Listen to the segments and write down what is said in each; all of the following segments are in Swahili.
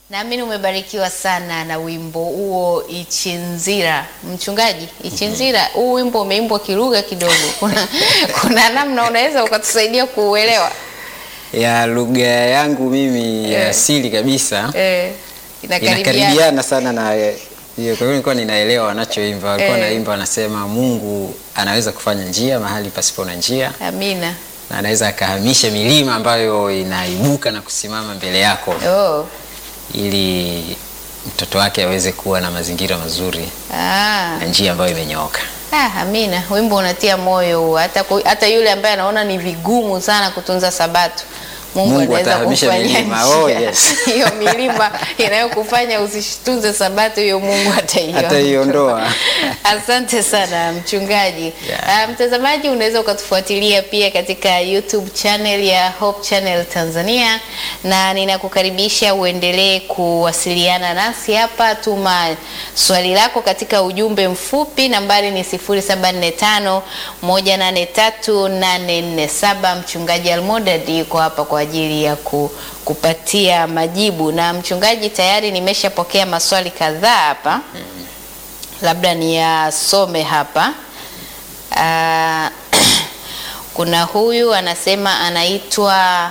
Naamini umebarikiwa sana na wimbo huo Ichinzira. Mchungaji, Ichinzira, huu wimbo umeimbwa kilugha kidogo. Kuna, kuna namna unaweza ukatusaidia kuuelewa? ya lugha yangu mimi ya Eh. asili kabisa Eh, inakaribiana. inakaribiana sana na hiyo. Kwa hiyo nilikuwa ninaelewa wanachoimba. Walikuwa Eh. naimba wanasema Mungu anaweza kufanya njia mahali pasipo na njia Amina. na anaweza akahamisha milima ambayo inaibuka na kusimama mbele yako Oh. ili mtoto wake aweze kuwa na mazingira mazuri Ah. na njia ambayo imenyooka. Ah, amina. Wimbo unatia moyo huo. hata, ku- hata yule ambaye anaona ni vigumu sana kutunza sabato Mungu, Mungu anaweza atahamisha kufanyia milima. njia. Oh, yes. hiyo milima inayokufanya usitunze sabato hiyo Mungu ataiondoa. Ataiondoa. Asante sana mchungaji. Yeah. Ah, mtazamaji unaweza ukatufuatilia pia katika YouTube channel ya Hope Channel Tanzania, na ninakukaribisha uendelee kuwasiliana nasi hapa. Tuma swali lako katika ujumbe mfupi, nambari ni 0745 183847. Mchungaji Almodad yuko hapa kwa ajili ya ku, kupatia majibu, na mchungaji, tayari nimeshapokea maswali kadhaa hapa labda niyasome hapa. Ah, kuna huyu anasema anaitwa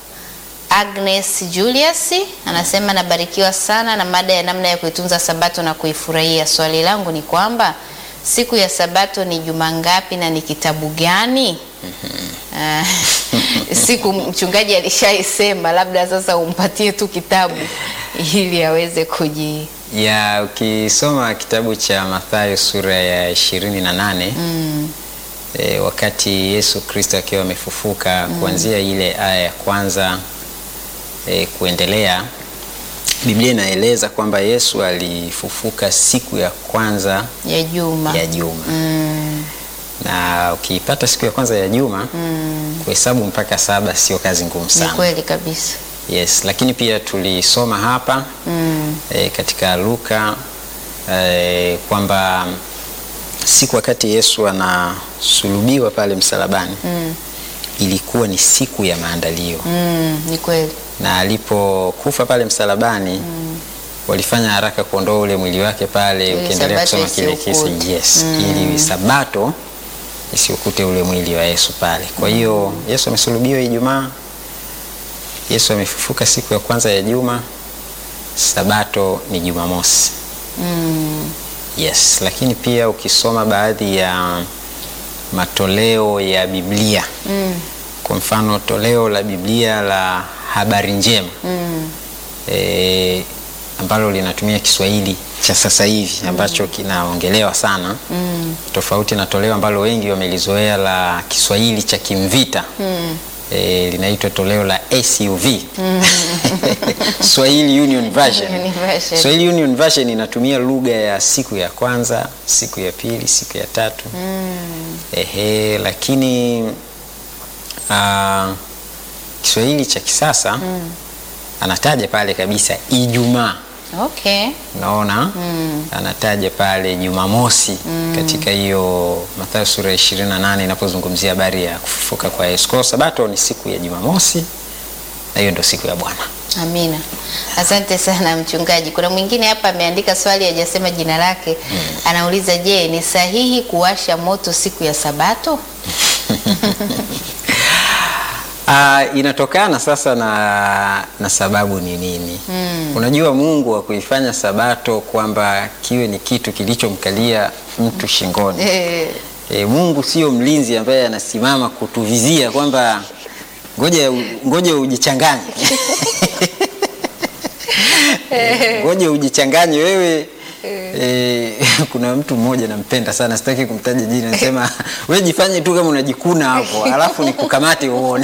Agnes Julius anasema nabarikiwa sana na mada ya namna ya kuitunza sabato na kuifurahia. Swali langu ni kwamba siku ya sabato ni juma ngapi na ni kitabu gani? Ah, siku mchungaji alishaisema, labda sasa umpatie tu kitabu ili aweze kuji ya ukisoma kitabu cha Mathayo sura ya ishirini na nane e, wakati Yesu Kristo akiwa amefufuka kuanzia ile aya ya kwanza e, kuendelea, Biblia inaeleza kwamba Yesu alifufuka siku ya kwanza ya juma ya juma Mm, na ukiipata siku ya kwanza ya juma kuhesabu mpaka saba sio kazi ngumu ni sana. kweli kabisa. Yes, lakini pia tulisoma hapa Mm, e, katika Luka e, kwamba siku wakati Yesu anasulubiwa pale msalabani mm, ilikuwa ni siku ya maandalio mm, ni kweli. na alipokufa pale msalabani walifanya haraka kuondoa ule mwili wake pale. Ili Ukiendelea Sabato kusoma kile kesi, isiukute. yes, Mm. ili sabato isiukute ule mwili wa Yesu pale. Kwa hiyo Yesu amesulubiwa Ijumaa, Yesu amefufuka siku ya kwanza ya juma, sabato ni Jumamosi. Mm, Yes, lakini pia ukisoma baadhi ya matoleo ya Biblia mm, kwa mfano toleo la Biblia la habari njema mm, e, ambalo linatumia Kiswahili cha sasa hivi ambacho kinaongelewa sana mm, tofauti na toleo ambalo wengi wamelizoea la Kiswahili cha Kimvita mm. e, linaitwa toleo la SUV Swahili Union Version. Union Version. Swahili Union Version inatumia lugha ya siku ya kwanza, siku ya pili, siku ya tatu Mm, Ehe, lakini ah, Kiswahili cha kisasa anataja pale kabisa Ijumaa, okay. unaona Mm, anataja pale Jumamosi katika hiyo Mathayo sura ya 28 inapozungumzia habari ya kufufuka kwa Yesu. Kwa hiyo Sabato ni siku ya Jumamosi na hiyo ndio siku ya Bwana. amina. Asante sana mchungaji. Kuna mwingine hapa ameandika swali hajasema jina lake. Anauliza, je, ni sahihi kuwasha moto siku ya Sabato? Ah, inatokana sasa na, na sababu ni nini? Unajua Mungu wa kuifanya Sabato kwamba kiwe ni kitu kilichomkalia mtu shingoni. Eh, E, Mungu sio mlinzi ambaye anasimama kutuvizia kwamba ngoja ngoja ujichanganye. ngoja ujichanganye wewe. E, kuna mtu mmoja nampenda sana, sitaki kumtaja jina, anasema wewe jifanye tu kama unajikuna hapo, alafu nikukamate uone.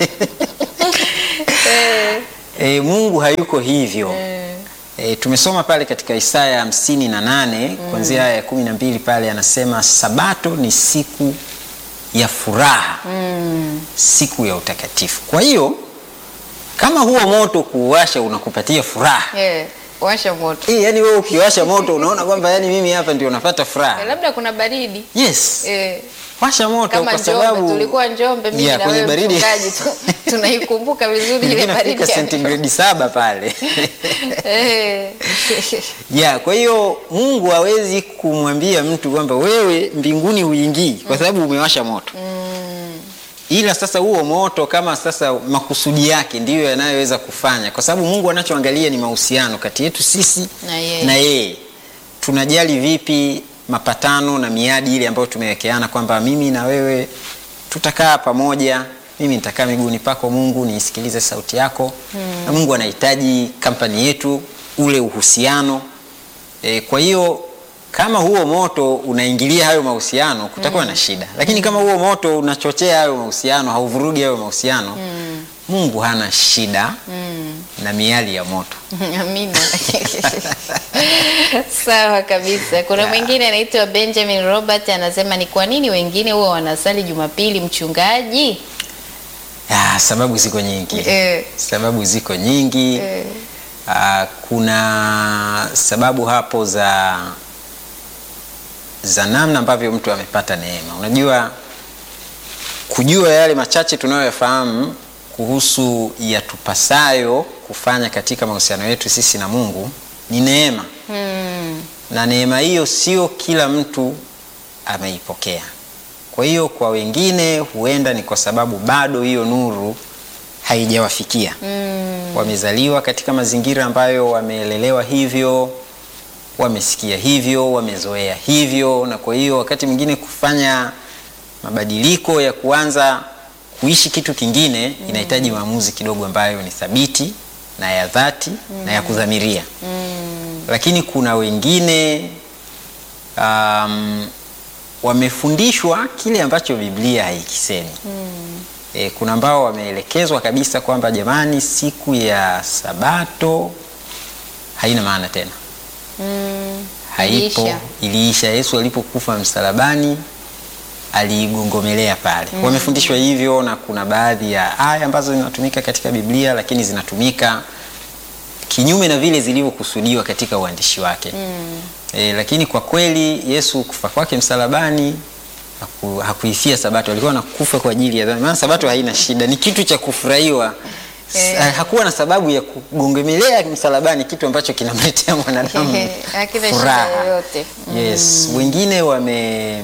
E, Mungu hayuko hivyo. E, tumesoma pale katika Isaya hamsini na nane kuanzia aya ya kumi na mbili pale anasema sabato ni siku ya furaha, mm, siku ya utakatifu. Kwa hiyo kama huo moto kuuwasha unakupatia furaha eh, washa moto. e, yani wewe ukiwasha moto unaona kwamba yani mimi hapa ndio napata Eh, furaha labda kuna baridi. yes. Eh, washa moto kama kwa Njombe sababu tulikuwa Njombe mimi Ya, na kwenye wewe baridi. mchungaji tu, tunaikumbuka vizuri ile Ilikuwa baridi inafika ya sentigredi saba pale Eh. ya kwa hiyo Mungu hawezi kumwambia mtu kwamba wewe mbinguni huingii kwa sababu umewasha moto ila sasa huo moto kama sasa makusudi yake ndiyo yanayoweza kufanya, kwa sababu Mungu anachoangalia ni mahusiano kati yetu sisi Na yeye. na yeye. Tunajali vipi mapatano na miadi ile ambayo tumewekeana kwamba mimi na wewe tutakaa pamoja, mimi nitakaa miguuni pako Mungu, niisikilize sauti yako na Mungu anahitaji kampani yetu, ule uhusiano e, kwa hiyo kama huo moto unaingilia hayo mahusiano kutakuwa na shida, lakini kama huo moto unachochea hayo mahusiano, hauvurugi hayo mahusiano, Mungu hana shida na miali ya moto. Amina. Sawa kabisa. Kuna mwingine anaitwa Benjamin Robert anasema ni kwa nini wengine huwa wanasali Jumapili mchungaji? Ah, sababu ziko nyingi Eh. sababu ziko nyingi Eh. Ah, kuna sababu hapo za za namna ambavyo mtu amepata neema. Unajua, kujua yale machache tunayoyafahamu kuhusu yatupasayo kufanya katika mahusiano yetu sisi na Mungu ni neema, Hmm. na neema hiyo sio kila mtu ameipokea. Kwa hiyo kwa wengine huenda ni kwa sababu bado hiyo nuru haijawafikia. Mm. Wamezaliwa katika mazingira ambayo wameelelewa hivyo, wamesikia hivyo, wamezoea hivyo, na kwa hiyo wakati mwingine kufanya mabadiliko ya kuanza kuishi kitu kingine inahitaji maamuzi kidogo ambayo ni thabiti na ya dhati na ya kudhamiria. Lakini kuna wengine um, wamefundishwa kile ambacho Biblia haikisemi. E, kuna ambao wameelekezwa kabisa kwamba jamani, siku ya Sabato haina maana tena, Mm. haipo, Iliisha. iliisha. Yesu alipokufa msalabani aliigongomelea pale. Wamefundishwa hivyo, na kuna baadhi ya aya ambazo zinatumika katika Biblia, lakini zinatumika kinyume na vile zilivyokusudiwa katika uandishi wake. E, lakini kwa kweli Yesu kufa kwake msalabani haku, hakuifia Sabato, alikuwa anakufa kwa ajili ya dhambi. Maana Sabato haina shida, ni kitu cha kufurahiwa. Eh. S- Hakuwa na sababu ya kugongemelea msalabani, kitu ambacho kinamletea mwanadamu Hakina shida furaha. yoyote. Yes, wengine wame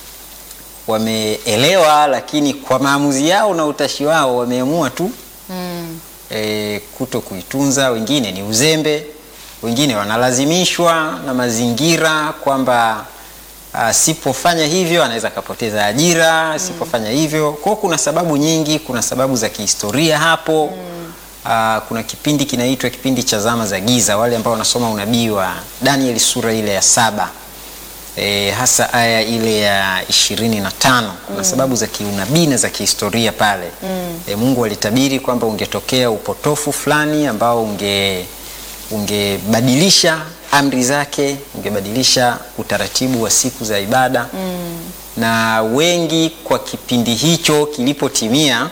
wameelewa, lakini kwa maamuzi yao na utashi wao wameamua tu Mm. e, kuto kuitunza. Wengine ni uzembe, wengine wanalazimishwa na mazingira kwamba asipofanya hivyo anaweza akapoteza ajira, asipofanya hivyo. Kwa hiyo kuna sababu nyingi, kuna sababu za kihistoria hapo. Ah, kuna kipindi kinaitwa kipindi cha zama za giza, wale ambao wanasoma unabii wa Danieli sura ile ya saba e, hasa aya ile ya ishirini na tano kuna sababu za kiunabii na za kihistoria pale e, Mungu alitabiri kwamba ungetokea upotofu fulani ambao unge ungebadilisha amri zake, ungebadilisha utaratibu wa siku za ibada na wengi kwa kipindi hicho kilipotimia,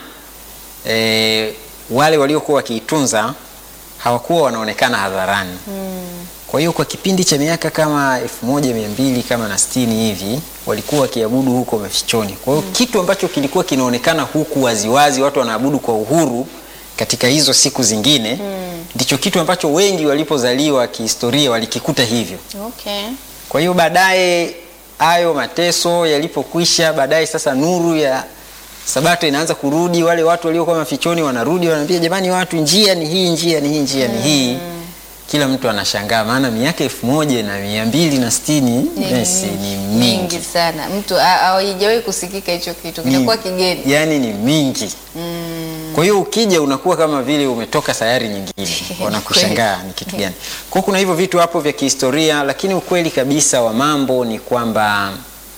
e, wale waliokuwa wakiitunza hawakuwa wanaonekana hadharani. Kwa hiyo kwa kipindi cha miaka kama elfu moja mia mbili kama na sitini hivi walikuwa wakiabudu huko mafichoni. Kwa hiyo kitu ambacho kilikuwa kinaonekana huku waziwazi, watu wanaabudu kwa uhuru katika hizo siku zingine, ndicho kitu ambacho wengi walipozaliwa kihistoria walikikuta hivyo. Okay. Kwa hiyo baadaye hayo mateso yalipokwisha, baadaye sasa nuru ya Sabato inaanza kurudi, wale watu waliokuwa mafichoni wanarudi, wanaambia jamani, watu njia ni hii, njia ni hii, njia ni hii. Kila mtu anashangaa, maana miaka elfu moja na mia mbili na sitini Ni yes, ni mingi mingi, sana. Mtu ha- haijawahi kusikika hicho kitu, kinakuwa Ni- kigeni. yani ni mingi. Kwa hiyo ukija unakuwa kama vile umetoka sayari nyingine, wanakushangaa ni kitu gani. Kwa hiyo kuna hivyo vitu hapo vya kihistoria, lakini ukweli kabisa wa mambo ni kwamba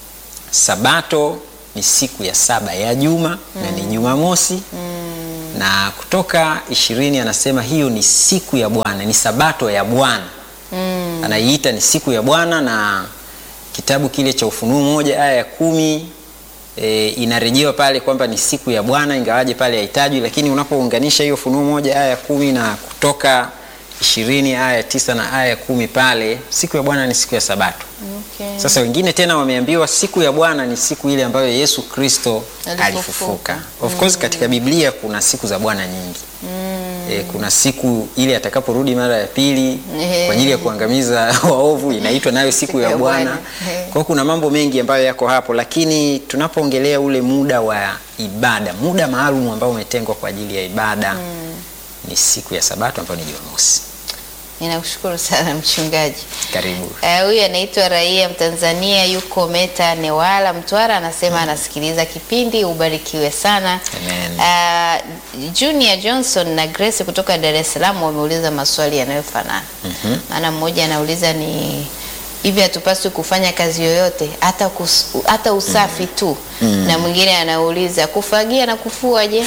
Sabato ni siku ya saba ya juma na ni Jumamosi na Kutoka ishirini anasema hiyo ni siku ya Bwana, ni Sabato ya Bwana anaiita ni siku ya Bwana, na kitabu kile cha Ufunuo moja aya ya kumi e, inarejewa pale kwamba ni siku ya Bwana, ingawaje pale haitajwi, lakini unapounganisha hiyo Ufunuo moja aya ya kumi na Kutoka ishirini aya ya tisa na aya ya kumi pale siku ya Bwana ni siku ya Sabato. Okay. Sasa wengine tena wameambiwa siku ya Bwana ni siku ile ambayo Yesu Kristo Alifufuka. alifufuka. Of course katika Biblia kuna siku za Bwana nyingi. E, kuna siku ile atakaporudi mara ya pili Ehe. kwa ajili ya kuangamiza waovu inaitwa nayo siku ya ya Bwana. Bwana. Ehe. Kwa hiyo kuna mambo mengi ambayo yako hapo, lakini tunapoongelea ule muda wa ibada, muda maalum ambao umetengwa kwa ajili ya ibada ni siku ya Sabato ambayo ni Jumamosi. Ninakushukuru sana mchungaji. Karibu. Eh, Huyu anaitwa raia Mtanzania, yuko Meta Newala, Mtwara, anasema anasikiliza kipindi. Ubarikiwe sana. Amen. Ah, Junior Johnson na Grace kutoka Dar es Salaam wameuliza maswali yanayofanana. Maana mmoja anauliza ni hivi, hatupaswi kufanya kazi yoyote hata, kus, hata usafi tu, na mwingine anauliza kufagia na kufua je?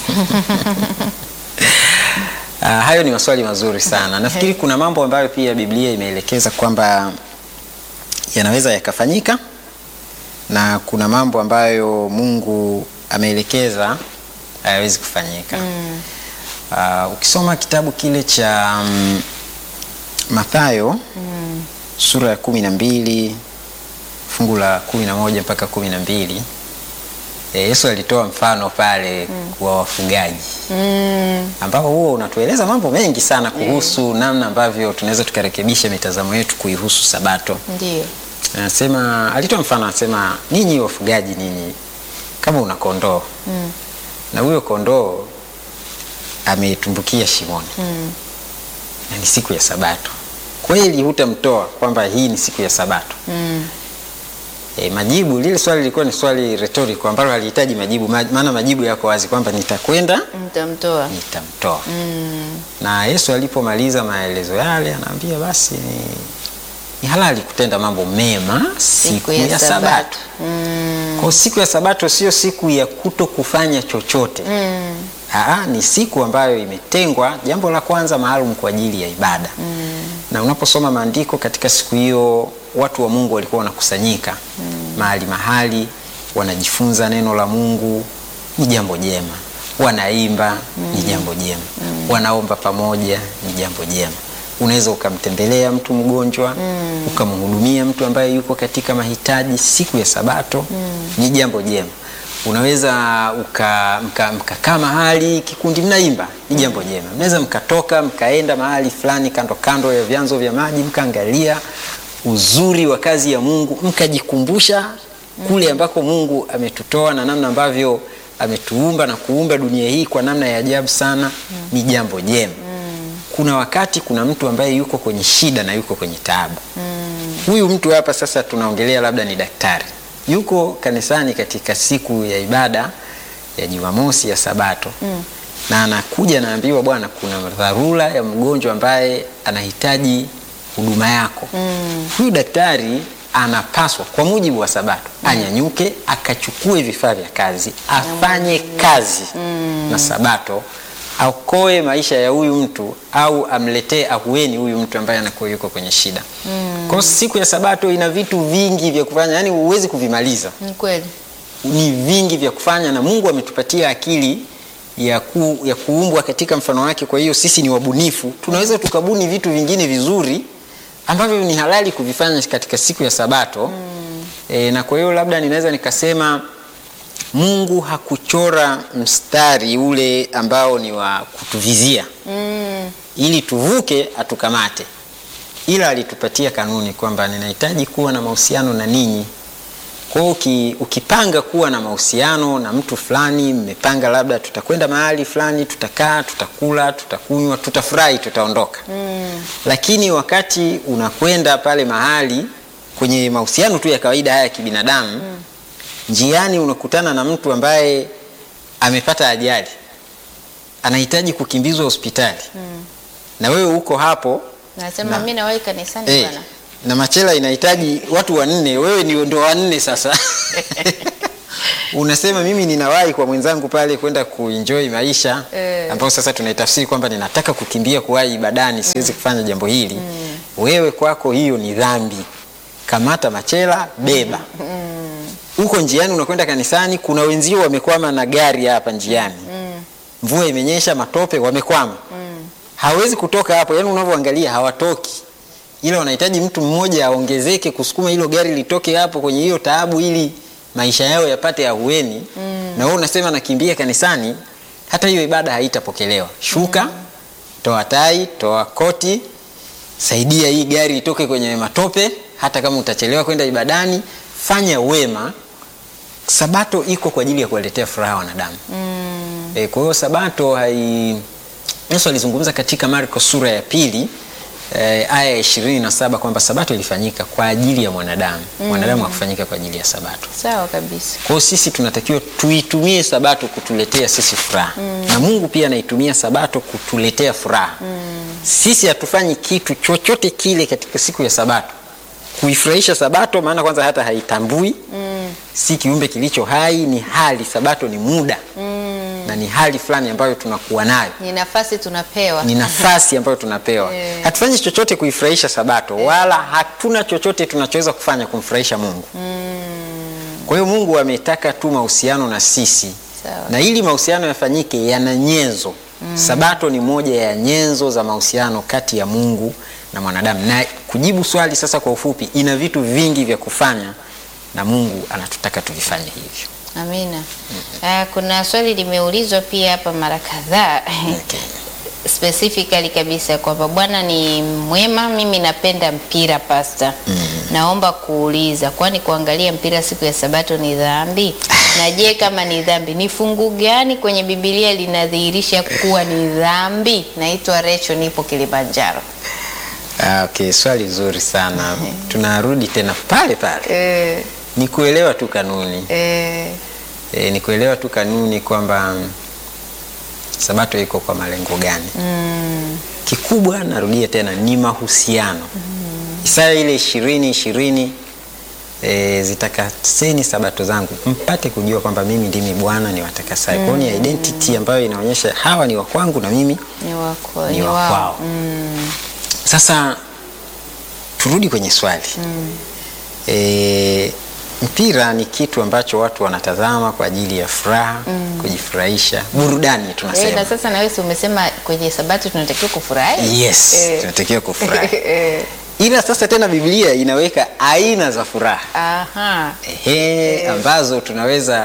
Ah, hayo ni maswali mazuri sana. Nafikiri kuna mambo ambayo pia Biblia imeelekeza kwamba yanaweza yakafanyika na kuna mambo ambayo Mungu ameelekeza hayawezi kufanyika. Ah, ukisoma kitabu kile cha mm, Mathayo sura ya kumi na mbili fungu la kumi na moja mpaka kumi na mbili eh, Yesu alitoa mfano pale wa wafugaji Mm, ambao huo unatueleza mambo mengi sana kuhusu namna ambavyo tunaweza tukarekebisha mitazamo yetu kuihusu Sabato. ndio. Anasema, alitoa mfano, anasema ninyi wafugaji, ninyi kama una kondoo Mm, na huyo kondoo ametumbukia shimoni mm, na ni siku ya Sabato, kweli hutamtoa kwamba hii ni siku ya Sabato? mm, E, majibu lile swali lilikuwa ni swali rhetorical ambalo halihitaji majibu, ma- maana majibu yako wazi kwamba nitakwenda mtamtoa. nitamtoa. Mm, Na Yesu alipomaliza maelezo yale, anaambia basi ni, ni halali kutenda mambo mema siku, ya, Sabato. Mm, Kwa hiyo siku ya Sabato sio siku ya kuto kufanya chochote. mm, Aa, ni siku ambayo imetengwa, jambo la kwanza maalum kwa ajili ya ibada. Na unaposoma maandiko katika siku hiyo, watu wa Mungu walikuwa wanakusanyika mahali mahali, wanajifunza neno la Mungu, ni jambo jema. Wanaimba, ni jambo jema. Wanaomba pamoja, ni jambo jema. Unaweza ukamtembelea mtu mgonjwa, ukamhudumia mtu ambaye yuko katika mahitaji siku ya Sabato, ni jambo jema unaweza uka- mka- mkakaa mahali kikundi mnaimba, ni jambo jema. Mnaweza mkatoka mkaenda mahali fulani kando kando ya vyanzo vya maji mkaangalia uzuri wa kazi ya Mungu, mkajikumbusha kule ambako Mungu ametutoa na namna ambavyo ametuumba na kuumba dunia hii kwa namna ya ajabu sana, ni jambo jema. Kuna wakati kuna mtu ambaye yuko kwenye shida na yuko kwenye taabu huyu mtu hapa sasa tunaongelea labda ni daktari yuko kanisani katika siku ya ibada ya Jumamosi ya Sabato na anakuja anaambiwa, bwana, kuna dharura ya mgonjwa ambaye anahitaji huduma yako. Huyu daktari anapaswa kwa mujibu wa Sabato anyanyuke akachukue vifaa vya kazi afanye kazi na Sabato aokoe maisha ya huyu mtu au amletee ahueni huyu mtu ambaye anakuwa yuko kwenye shida. Kwa hiyo siku ya Sabato ina vitu vingi vya kufanya, yani huwezi kuvimaliza, ni kweli. ni vingi vya kufanya, na Mungu ametupatia akili ya, ku, ya kuumbwa katika mfano wake. Kwa hiyo sisi ni wabunifu, tunaweza tukabuni vitu vingine vizuri ambavyo ni halali kuvifanya katika siku ya Sabato e, na kwa hiyo labda ninaweza nikasema Mungu hakuchora mstari ule ambao ni wa kutuvizia Mm, ili tuvuke atukamate, ila alitupatia kanuni kwamba ninahitaji kuwa na mahusiano na ninyi. Kwa hiyo uki, ukipanga kuwa na mahusiano na mtu fulani, mmepanga labda tutakwenda mahali fulani, tutakaa, tutakula, tutakunywa, tutafurahi, tutaondoka. mm, Lakini wakati unakwenda pale mahali kwenye mahusiano tu ya kawaida haya ya kibinadamu, njiani unakutana na mtu ambaye amepata ajali, anahitaji kukimbizwa hospitali na wewe uko hapo nasema Na- mimi nawahi kanisani eh, bwana. na machela inahitaji watu wanne, wewe ni ndo wanne sasa. Unasema mimi ninawahi kwa mwenzangu pale kwenda kuenjoy maisha Eh. ambao sasa tunaitafsiri kwamba ninataka kukimbia kuwahi ibadani, siwezi kufanya jambo hili. Wewe kwako hiyo ni dhambi. Kamata machela, beba. Uko njiani unakwenda kanisani, kuna wenzio wamekwama na gari hapa njiani. Mvua imenyesha, matope, wamekwama. hawezi kutoka hapo, yani unavyoangalia hawatoki, ila wanahitaji mtu mmoja aongezeke kusukuma hilo gari litoke hapo kwenye hiyo taabu, ili maisha yao yapate ahueni. Na wewe unasema nakimbia kanisani, hata hiyo ibada haitapokelewa. Shuka, toa tai, toa koti, saidia hii gari itoke kwenye matope, hata kama utachelewa kwenda ibadani, fanya wema. Sabato iko kwa ajili ya kuwaletea furaha wanadamu. E, kwa hiyo sabato hai Yesu alizungumza katika Marko sura ya pili e, aya ya ishirini na saba kwamba sabato ilifanyika kwa ajili ya mwanadamu. Mwanadamu hakufanyika kwa ajili ya sabato. Sawa kabisa. Kwa hiyo sisi tunatakiwa tuitumie sabato kutuletea sisi furaha na Mungu pia anaitumia sabato kutuletea furaha. Sisi hatufanyi kitu chochote kile katika siku ya sabato kuifurahisha sabato, maana kwanza hata haitambui si kiumbe kilicho hai, ni hali. Sabato ni muda na ni hali fulani ambayo tunakuwa nayo Ni nafasi tunapewa. ni nafasi ambayo tunapewa. Eh. Hatufanyi chochote kuifurahisha Sabato wala hatuna chochote tunachoweza kufanya kumfurahisha Mungu. Kwa hiyo Mungu ametaka tu mahusiano na sisi, Sawa. na ili mahusiano yafanyike yana nyenzo. Sabato ni moja ya nyenzo za mahusiano kati ya Mungu na mwanadamu. Na kujibu swali sasa kwa ufupi, ina vitu vingi vya kufanya na Mungu anatutaka tuvifanye hivyo. Amina. Ah, kuna swali limeulizwa pia hapa mara kadhaa Okay. specifically kabisa kwamba Bwana ni mwema, mimi napenda mpira pasta. Naomba kuuliza, kwani kuangalia mpira siku ya Sabato ni dhambi? Na je, kama ni dhambi, ni fungu gani kwenye Biblia linadhihirisha kuwa ni dhambi? Naitwa Recho, nipo Kilimanjaro. Ah, okay, swali zuri sana. Tunarudi tena pale pale. Eh, Ni kuelewa tu kanuni. eh, E, ni kuelewa tu kanuni kwamba mm, sabato iko kwa malengo gani. Kikubwa narudia tena ni mahusiano. Isaya ile ishirini ishirini e, zitakaseni sabato zangu mpate kujua kwamba mimi ndimi Bwana ni watakasaye. Kwa hiyo ni identity ambayo inaonyesha hawa ni wa kwangu na mimi ni wako, ni ni wa wao. kwao. Sasa turudi kwenye swali e, mpira ni kitu ambacho watu wanatazama kwa ajili ya furaha, kujifurahisha, burudani Eh, na tunasema. sasa na wewe si umesema kwenye Sabato tunatakiwa kufurahi? Yes, Eh. tunatakiwa kufurahi. Eh, Ila sasa tena Biblia inaweka aina za furaha aha. ehe, ambazo tunaweza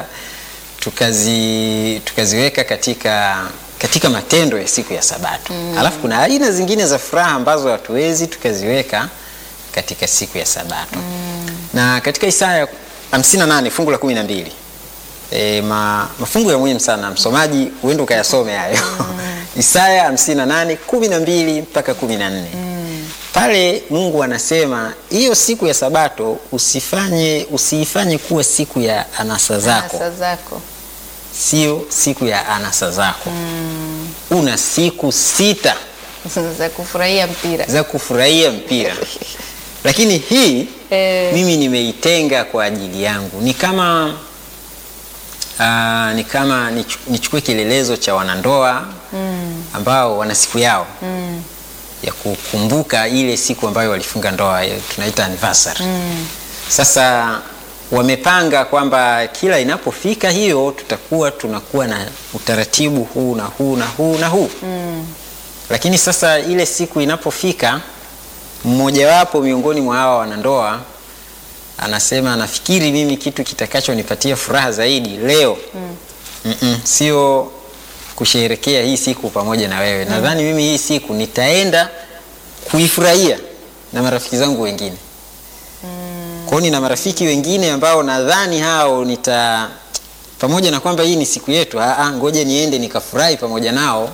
tukazi, tukaziweka katika katika matendo ya siku ya Sabato. Alafu kuna aina zingine za furaha ambazo hatuwezi tukaziweka katika siku ya Sabato. Na katika Isaya 58 fungu la 12 e, ma, mafungu ya muhimu sana msomaji, uende ukayasome hayo Isaya 58 12 mpaka 14 pale Mungu anasema hiyo siku ya Sabato usifanye usiifanye kuwa siku ya anasa zako, Anasa zako. sio siku ya anasa zako. Una siku sita za kufurahia mpira. za kufurahia mpira, lakini hii Eh. mimi nimeitenga kwa ajili yangu. Ni kama aa, ni kama nichu- nichukue kielelezo cha wanandoa ambao wana siku yao ya kukumbuka ile siku ambayo walifunga ndoa, eh, tunaita anniversary. Sasa wamepanga kwamba kila inapofika hiyo tutakuwa tunakuwa na utaratibu huu na huu na huu na huu lakini sasa ile siku inapofika, mmojawapo miongoni mwa hawa wanandoa anasema anafikiri mimi kitu kitakachonipatia furaha zaidi leo Mm-mm, sio kusherekea hii siku pamoja na wewe. Nadhani mimi hii siku nitaenda kuifurahia na marafiki zangu wengine. Kwa hiyo nina marafiki wengine ambao nadhani hao nita pamoja na kwamba hii ni siku yetu, ah, ah, ngoja niende nikafurahi pamoja nao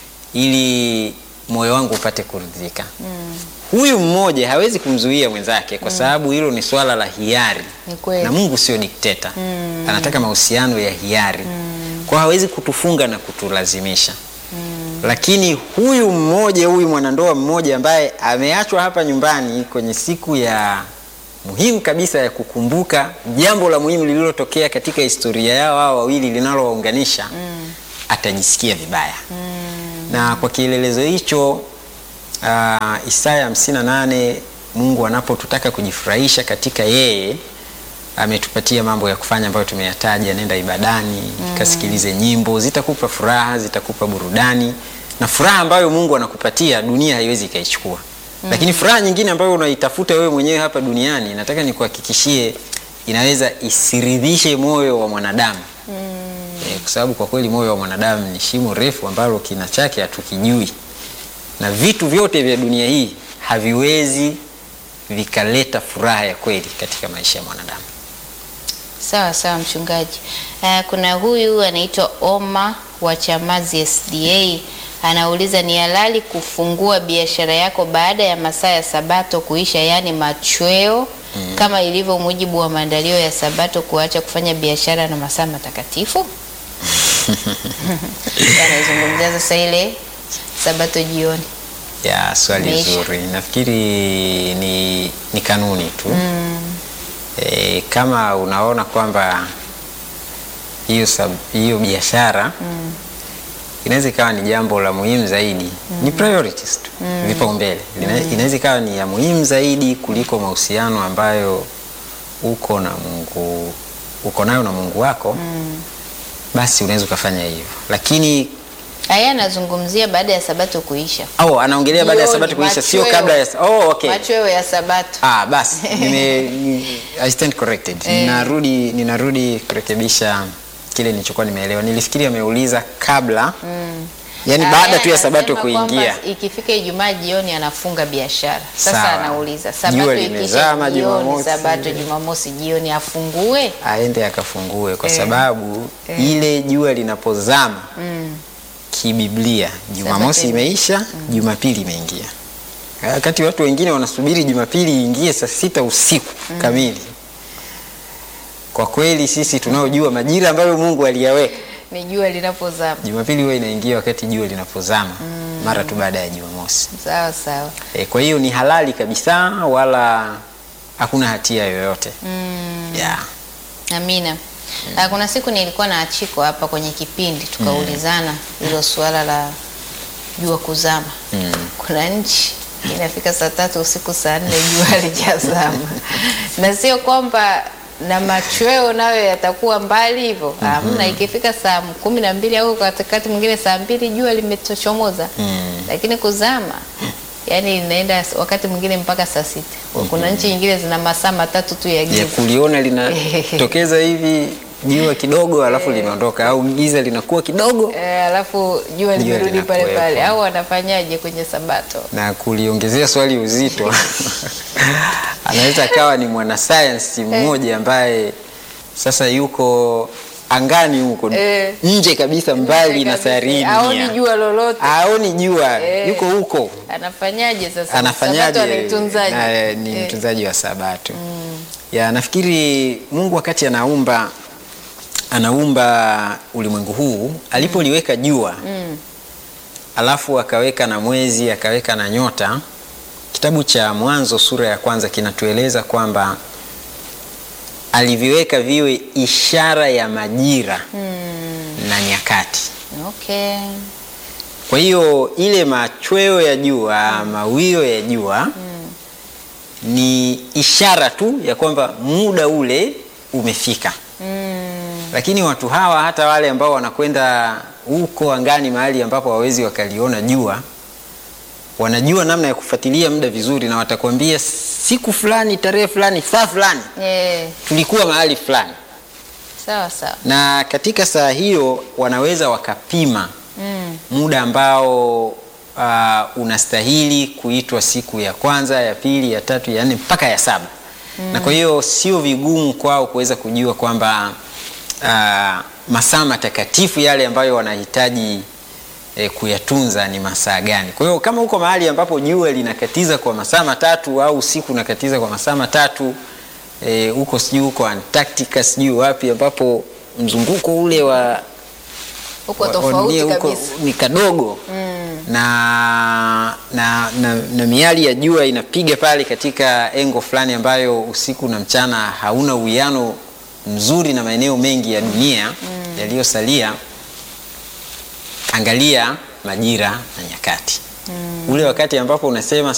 ili moyo wangu upate kuridhika. Huyu mmoja hawezi kumzuia mwenzake kwa sababu hilo ni swala la hiari, Ni kweli. na Mungu sio dikteta, anataka mahusiano ya hiari. Kwa hiyo hawezi kutufunga na kutulazimisha. Lakini huyu mmoja, huyu mwanandoa mmoja ambaye ameachwa hapa nyumbani kwenye siku ya muhimu kabisa ya kukumbuka jambo la muhimu lililotokea katika historia yao hao wawili linalowaunganisha, atajisikia vibaya na kwa kielelezo hicho uh, Isaya 58 Mungu anapotutaka kujifurahisha katika yeye ametupatia mambo ya kufanya ambayo tumeyataja. Nenda ibadani, kasikilize nyimbo, zitakupa furaha, zitakupa burudani, na furaha ambayo Mungu anakupatia dunia haiwezi ikaichukua. Lakini furaha nyingine ambayo unaitafuta wewe mwenyewe hapa duniani, nataka nikuhakikishie inaweza isiridhishe moyo wa mwanadamu Eh, kwa sababu kwa kweli moyo wa mwanadamu ni shimo refu ambalo kina chake hatukijui, na vitu vyote vya dunia hii haviwezi vikaleta furaha ya kweli katika maisha ya mwanadamu. Sawa sawa mchungaji. Uh, kuna huyu anaitwa Oma wa Chamazi SDA anauliza ni halali kufungua biashara yako baada ya masaa ya Sabato kuisha, yaani machweo kama ilivyo mujibu wa maandalio ya Sabato kuacha kufanya biashara na masaa matakatifu? Anaizungumzia sasa ile Sabato jioni. Ya swali Imeisha. zuri, nafikiri ni, ni kanuni tu e, kama unaona kwamba hiyo sab- hiyo biashara inaweza ikawa ni jambo la muhimu zaidi, ni priorities tu, vipaumbele. Ina- Inaweza ikawa ni ya muhimu zaidi kuliko mahusiano ambayo uko na Mungu uko nayo na Mungu wako, basi unaweza ukafanya hivyo, lakini Aya anazungumzia baada ya Sabato kuisha, au anaongelea baada ya Jioni, Sabato kuisha, sio machweo. kabla ya oh, okay. machweo ya Sabato. Ah, basi nime, ni- I stand corrected. Ninarudi, ninarudi kurekebisha kile nilichokuwa nimeelewa. Nilifikiri ameuliza kabla yaani Aya baada tu ya anasema Sabato kuingia. kwamba Ikifika Ijumaa jioni anafunga biashara. Sasa Sawa. anauliza Jua Sabato limezama ikisha jioni, Jumamosi. Sabato Jumamosi jioni afungue? aende akafungue kwa Eh. sababu Eh. ile jua linapozama kibiblia Jumamosi Sabato imeisha, Jumapili imeingia. Wakati watu wengine wanasubiri Jumapili iingie saa sita usiku kamili. Kwa kweli sisi tunaojua majira ambayo Mungu aliyaweka Ni jua linapozama. Jumapili huwa inaingia wakati jua linapozama mara tu baada ya Jumamosi. Sawa sawa. E, kwa hiyo ni halali kabisa wala hakuna hatia yoyote. Yeah. Amina. Ah, Kuna siku nilikuwa na Achiko hapa kwenye kipindi tukaulizana hilo suala la jua kuzama. Kuna nchi inafika saa tatu usiku saa nne jua halijazama, na sio kwamba na machweo nayo yatakuwa mbali hivyo. Hamna, ikifika saa kumi na mbili au katikati mwingine saa mbili jua limetochomoza, lakini kuzama yani inaenda wakati mwingine mpaka saa sita. Kuna nchi nyingine zina masaa matatu tu ya Ya giza. kuliona linatokeza hivi jua kidogo alafu linaondoka au giza linakuwa kidogo Eh, alafu jua limerudi pale linakuwepo. pale, au wanafanyaje kwenye Sabato? na kuliongezea swali uzito anaweza akawa ni mwanasayansi mmoja ambaye sasa yuko angani huko Eh. nje kabisa mbali na sayari hii Haoni dunia. jua lolote, Haoni jua Eh. yuko huko anafanyaje sasa? anafanyaje? Sabato anaitunzaje? Na, ni Eh, mtunzaji wa Sabato. Ya nafikiri Mungu wakati anaumba anaumba ulimwengu huu alipoliweka jua alafu akaweka na mwezi akaweka na nyota. Kitabu cha Mwanzo sura ya kwanza kinatueleza kwamba aliviweka viwe ishara ya majira na nyakati. Okay. Kwa hiyo ile machweo ya jua, mawio ya jua ni ishara tu ya kwamba muda ule umefika. Lakini watu hawa hata wale ambao wanakwenda huko angani mahali ambapo hawawezi wakaliona jua, wanajua namna ya kufuatilia muda vizuri, na watakwambia siku fulani, tarehe fulani, saa fulani Eh, tulikuwa mahali fulani, sawa sawa. na katika saa hiyo wanaweza wakapima Mm. muda ambao uh, unastahili kuitwa siku ya kwanza, ya pili, ya tatu, ya nne mpaka ya saba. Na kwa hiyo sio vigumu kwao kuweza kujua kwamba uh, masaa matakatifu yale ambayo wanahitaji eh, kuyatunza ni masaa gani. Kwa hiyo kama uko mahali ambapo jua linakatiza kwa masaa matatu au usiku unakatiza kwa masaa matatu eh, huko sijui huko Antarctica sijui wapi ambapo mzunguko ule wa Huko wa- wa tofauti dunia huko kabisa. ni kadogo na, na, na, na miali ya jua inapiga pale katika engo fulani ambayo usiku na mchana hauna uwiano mzuri na maeneo mengi ya dunia yaliyosalia. Angalia majira na nyakati, ule wakati ambapo unasema